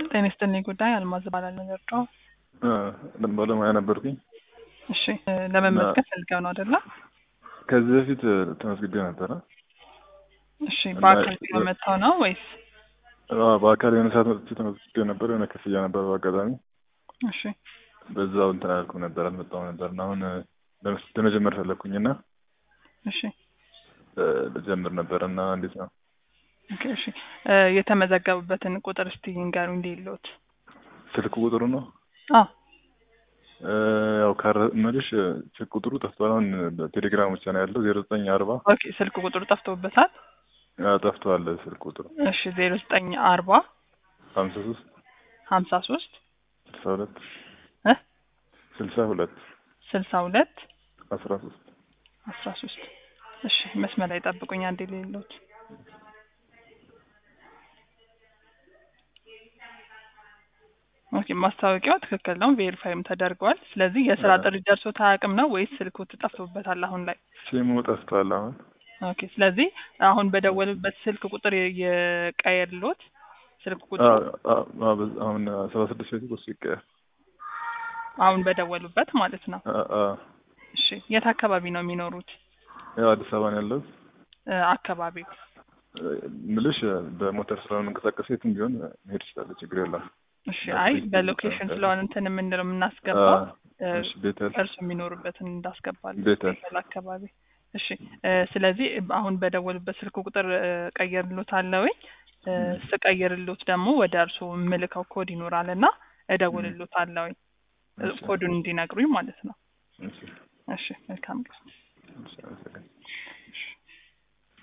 ጤና ይስጥልኝ ጉዳይ አልማዝ እባላለሁ ገርጫው። ባለሙያ ነበርኩኝ። እሺ እ ለመመዝገብ ፈልገው ነው አይደለ? ከዚህ በፊት ተመዝግቤ ነበረ። እሺ በአካል ቢሮ መጥተው ነው ወይስ? አዎ፣ በአካል የሆነ ሰዓት መጥቼ ተመዝግቤ ነበር። የሆነ ክፍያ ነበር በአጋጣሚ እሺ በዛው እንትን አላልኩም ነበር አልመጣሁም ነበር እና አሁን ለመስ- ለመጀመር ፈለግኩኝ እና እሺ እ ልጀምር ነበር እና እንዴት ነው ኦኬ እሺ እ የተመዘገቡበትን ቁጥር እስቲ ይንገሩኝ እንዲሉት። ስልክ ቁጥሩ ነው አዎ እ ያው ካረ መልሽ ስልክ ቁጥሩ ጠፍቷል። አሁን ቴሌግራም ብቻ ነው ያለው ዜሮ ዘጠኝ አርባ ኦኬ ስልክ ቁጥሩ ጠፍቶበታል። ጠፍቷል ስልክ ቁጥሩ እሺ ዜሮ ዘጠኝ አርባ ሀምሳ ሶስት ሀምሳ ሶስት ስልሳ ሁለት እ ስልሳ ሁለት ስልሳ ሁለት አስራ ሶስት አስራ ሶስት እሺ መስመር ላይ ጠብቁኝ አንዴ ሌሎት ኦኬ ማስታወቂያው ትክክል ነው ቬሪፋይም ተደርጓል ስለዚህ የስራ አዎ። ጥሪ ደርሶት አያውቅም ነው ወይስ ስልኩ ጠፍቶበታል አሁን ላይ ሲሙ ጠፍቷል አሁን ኦኬ ስለዚህ አሁን በደወሉበት ስልክ ቁጥር የቀየርሎት ስልክ ቁጥሩ አዎ፣ አዎ፣ አዎ፣ በዛ- አሁን ሰባ ስድስት ቤት ቁርስ ይቀያል አሁን በደወሉበት ማለት ነው አዎ፣ እሺ የት አካባቢ ነው የሚኖሩት ያው አዲስ አበባ ነው ያለሁት እ አካባቢው ምልሽ በሞተር ስለሆነ መንቀሳቀስ የትም ቢሆን መሄድ ይችላል፣ ችግር የለም። እሺ አይ በሎኬሽን ስለሆነ እንትን የምንለው የምናስገባው እ እሺ ቤተል እርሱ የሚኖሩበትን እንዳስገባል ቤተል ቤተል አካባቢ እሺ እ ስለዚህ አሁን በደወሉበት ስልክ ቁጥር እ ቀይርሎት አለውኝ እ ስቀይርሎት ደግሞ ወደ እርሱ የምልከው ኮድ ይኖራል እና እደውልሎት አለውኝ እ እሺ፣ ኮዱን እንዲነግሩኝ ማለት ነው እሺ፣ እሺ መልካም ቀን እሺ፣ አመሰግናለሁ።